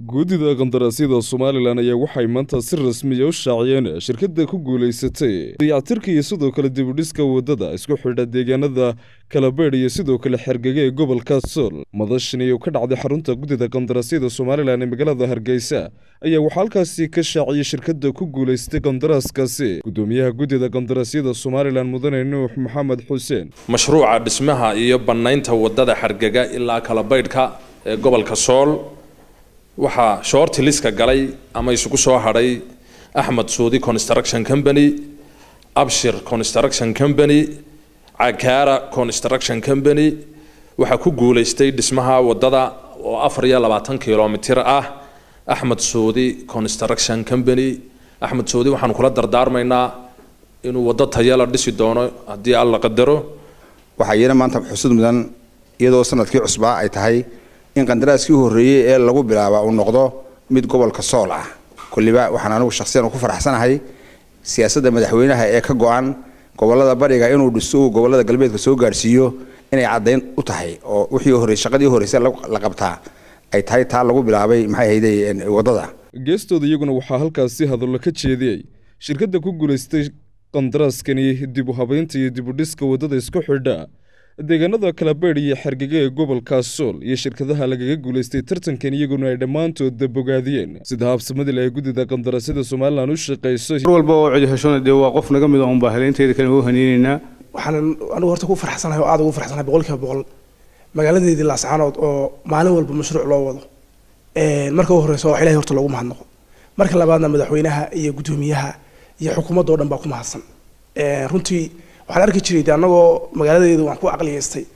guddida qandaraasyada somalilan ayaa waxay maanta si rasmiya u shaaciyeen shirkadda ku guulaysatay dayactirka iyo sidoo kale dibudhiska waddada isku xidha deegaanada kalabeedh iyo sidoo kale xergege ee gobolka sool madashani oo ka dhacday xarunta guddida qandaraasyada somalilan ee magaalada hargeysa ayaa waxaa halkaasi ka shaaciyey shirkadda ku guulaystay qandaraaskaasi guddoomiyaha guddida qandaraasyada somalilan mudane nuux maxamed xuseen mashruuca dhismaha iyo bannaynta waddada xargega ilaa kalabaydhka ee gobolka sool waxaa shoorti liska galay ama isugu soo hadhay axmed suudi construction company abshir construction company cakaara construction company waxaa ku guulaystay dhismaha waddada oo afar iyo labaatan kilomitir ah axmed suudi construction company axmed suudi waxaanu kula dardaarmaynaa inuu waddo tayala dhisi doono haddii alla qadaro waxaa iyana maanta xusud mudan iyadoo sanadkii cusbaa ay tahay in qandaraaskii horreeyey ee lagu bilaaba uu noqdo mid gobolka sool ah kulliba waxaan anigu shakhsiyan ku faraxsanahay siyaasadda madaxweynaha ee ka go-an gobolada bariga inuu dhiso uu gobolada galbeedka soo gaadhsiiyo inay caddayn u tahay oo wixii horey shaqadii horreysay la qabtaa ay tahay taa lagu bilaabay maxay hayday waddada geestooda iyaguna waxaa halkaasi hadallo ka jeediyey shirkadda ku guulaystay qandaraaskani dib u habeynta iyo dib u dhiska waddada isku xidha deegaanada kalabeedh iyo xergege ee gobolka sool iyo shirkadaha lagaga guulaystay tartankan iyaguna ay dhammaantoodda bogaadiyeen sida habsamadil ay guddida qandaraasyada somalilan u shaqayso mar walba oo cid heshona dee waa qof naga mid a unbaa heleynteeda kale u haneyneynaa waxaan anigu horta ku farxsanahay oo aad ugu farxsanahay boqolkiiba boqol magaaladeedii laascaanood oo maalin walba mashruuc loo wado marka u horeysa wax ilahay horta loogu mahadnaqo marka labaadna madaxweynaha iyo guddoomiyaha iyo xukuumadda oo dhan baa ku mahadsan runtii waxaan arki jiray de annagoo magaaladeedu waan ku aqliyeystay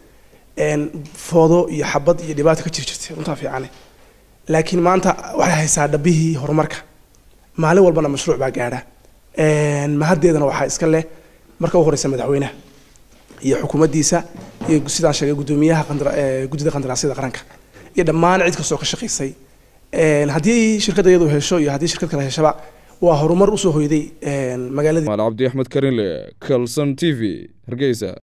foodo iyo xabad iyo dhibaato ka jiri jirtay runtaa fiicane laakiin maanta waxay haysaa dhabihii horumarka maalin walbana mashruuc baa gaadha mahaddeedana waxaa iska leh marka u horeysa madaxweynaha iyo xukuumaddiisa iyo sidaan sheegay guddoomiyaha guddida qandaraasyada qaranka iyo dhammaan cid kastoo ka shaqaysay haddii shirkadda iyadu hesho iyo haddii shirkad kale heshaba waa horumar usoo hoyday magaaladii maal cabdi axmed karinle calson t v hargeysa